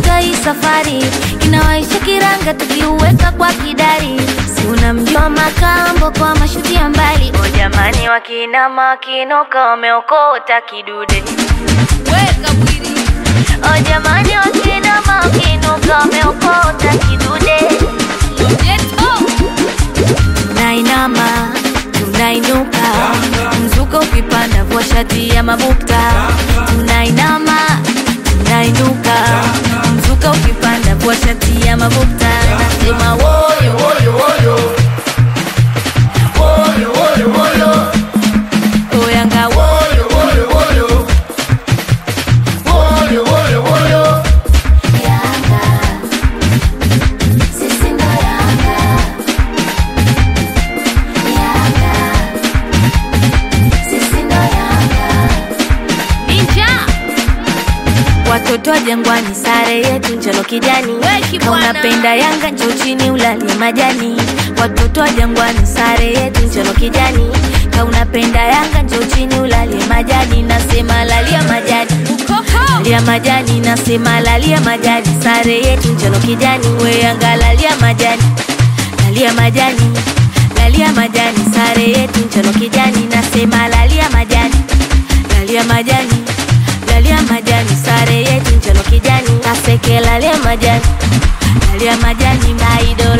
katika hii safari inawaisha kiranga tukiuweka kwa kidari si unamjua makambo kwa mashuti ya mbali o jamani wakinama wakinuka wameokota kidude weka mwili o jamani wakinama wakinuka wameokota kidude Geto. tunainama tunainuka mzuka ukipanda vua shati ya mabukta tunainama tunainuka mzuka ukipanda vua shati ya mabukta nasema woyo woyo woyo woyo woyo woyo oyanga woyo woyo woyo woyo woyo woyo Yanga sisi ndo Yanga Yanga sisi ndo Yanga Ninja. Watoto wa Jangwani, sare yetu njano kijani. Weki Kama bwana. unapenda Yanga njoo chini ulalie majani. Watoto wa Jangwani, sare yetu njano kijani. Kama unapenda Yanga njoo chini ulalie majani. Nasema lalia majani, Ukoko. lalia majani. Nasema lalia majani, sare yetu njano kijani. We Yanga lalia majani, lalia majani, lalia majani, sare yetu njano kijani. Nasema lalia majani, lalia majani lalia majani sare yetu njano kijani kaseke lalia majani lalia majani maido